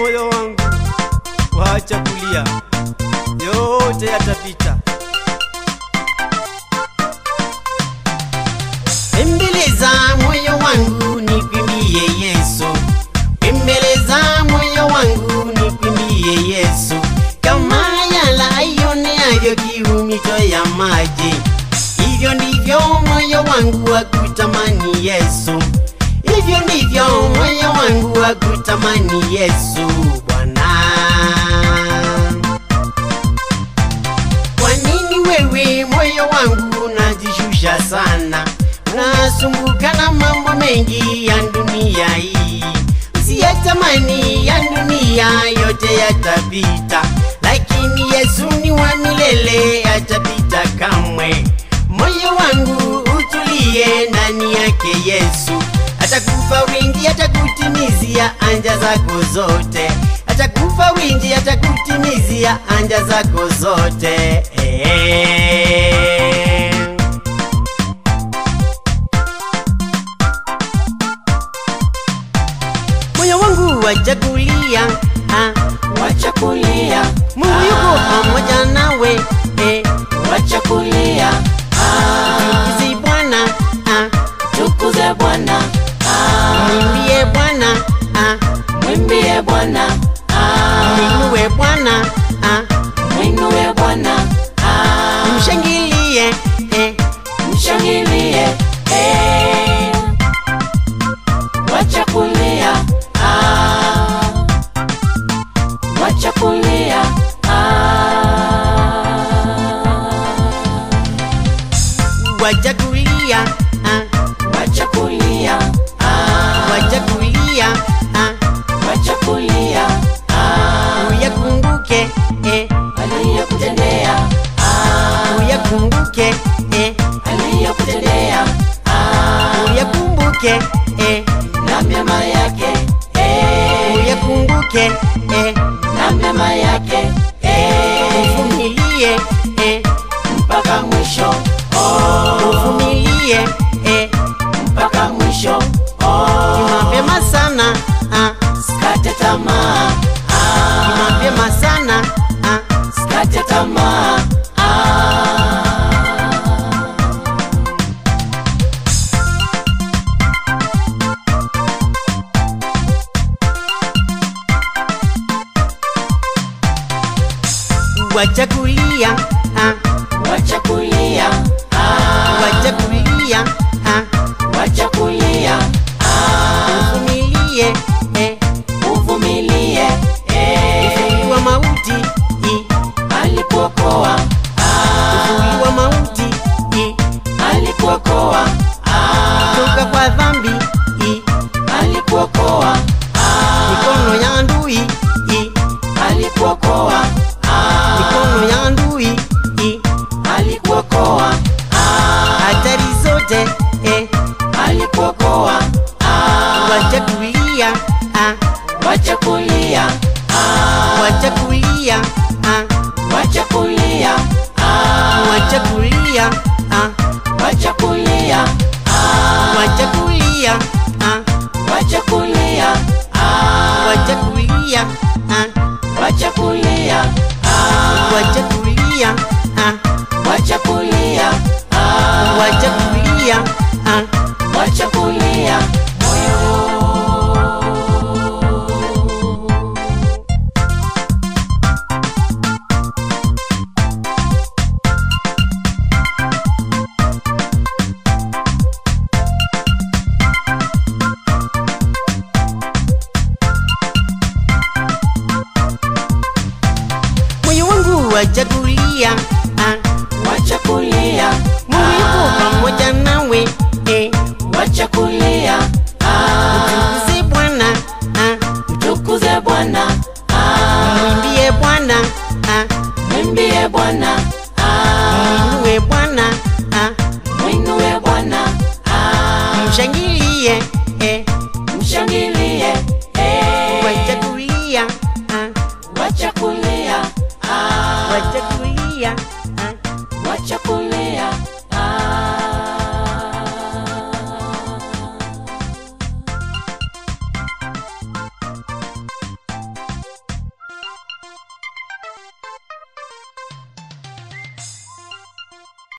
moyo wangu, wacha kulia, yote yatapita. Embeleza moyo wangu nikwimbie Yesu, embeleza moyo wangu nikwimbie Yesu, kama yala ioneavyo kiu mito ya maji, hivyo ndivyo moyo wangu wakutamani Yesu, hivyo ndivyo moyo wangu wakutamani Yesu Bwana. Kwa nini wewe moyo wangu unajishusha sana, unasumbuka na mambo mengi ya dunia hii? Usiyatamani ya dunia, yote yatapita, lakini Yesu ni wa milele, hatapita kamwe. Moyo wangu utulie ndani yake Yesu, atakupa wingi, atakutimizia anja zako zote, atakupa wingi, atakutimizia anja zako zote. Eh. Moyo wangu wachakulia, ah, wachakulia, Mungu yuko pamoja nawe, eh, wachakulia, tukuze Bwana, ah, tukuze Bwana, ah, mwimbie Bwana, ah, mwimbie Bwana, ah, mwinue Bwana, ah, mwinue Bwana, ah, mshangilie, eh, mshangilie, eh, wacha kulia, ah, wacha kulia, ah, wacha kulia, ah, wacha kulia, ah, wacha kulia, ah, wacha kulia, ah, uyakumbuke, eh, aliyokutendea, ah, uyakumbuke, eh, aliyokutendea, ah, uyakumbuke, eh, na mema yake, eh, uyakumbuke, eh, na mema yake, eh, uvumilie, eh, mpaka mwisho, oh, uvumilie, eh, mpaka mwisho, oh, ni mapema sana, ah, sikate tamaa, ah, ni mapema sana, ah, sikate tamaa, ah. wacha kulia, ah, wacha kulia, ah, wacha kulia, ah, wacha kulia, ah, uvumilie, eh, uvumilie, eh, uvuli wa mauti, i, alikuokoa, ah, uvuli wa mauti, i, alikuokoa, ah, toka kwa dhambi, i, alikuokoa, ah, mikono ya adui, i, alikuokoa, ah, mikono ya adui, i, alikuokoa, ah, hatari zote, eh, alikuokoa, ah, wacha kulia, ah, wacha kulia, ah, wacha kulia, ah, wacha kulia, ah, wacha kulia, ah, wacha kulia, ah, wacha kulia, ah, wacha kulia, ah, wacha kulia, ah, wacha kulia, ah, wacha kulia, ah, wacha kulia, ah, wacha kulia.